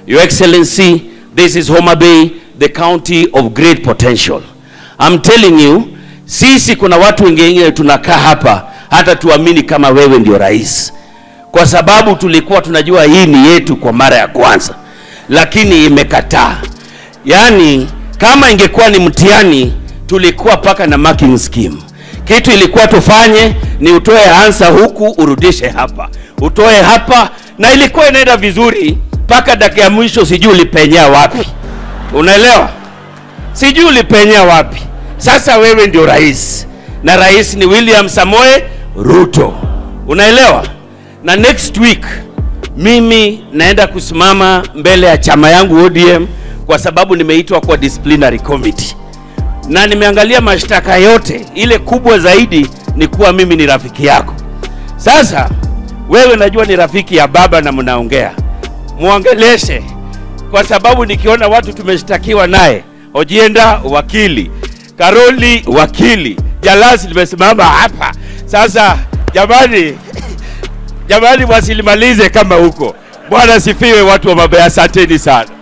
Your Excellency, this is Homa Bay, the county of great potential. I'm telling you, sisi kuna watu wengine tunakaa hapa hata tuamini kama wewe ndio rais, kwa sababu tulikuwa tunajua hii ni yetu kwa mara ya kwanza, lakini imekataa. Yaani kama ingekuwa ni mtihani, tulikuwa paka na marking scheme. Kitu ilikuwa tufanye ni utoe ansa huku urudishe hapa, utoe hapa, na ilikuwa inaenda vizuri mpaka dakika ya mwisho, sijui ulipenyea wapi. Unaelewa? Sijui ulipenyea wapi. Sasa wewe ndio rais na rais ni William Samoe Ruto, unaelewa? Na next week mimi naenda kusimama mbele ya chama yangu ODM kwa sababu nimeitwa kwa disciplinary committee na nimeangalia mashtaka yote. Ile kubwa zaidi ni kuwa mimi ni rafiki yako. Sasa wewe najua ni rafiki ya baba na mnaongea, muongeleshe, kwa sababu nikiona watu tumeshtakiwa naye, Ojienda wakili, Karoli wakili, Jalasi limesimama hapa. Sasa jamani, jamani, wasilimalize kama huko. Bwana sifiwe, watu wa Mabea, asanteni sana.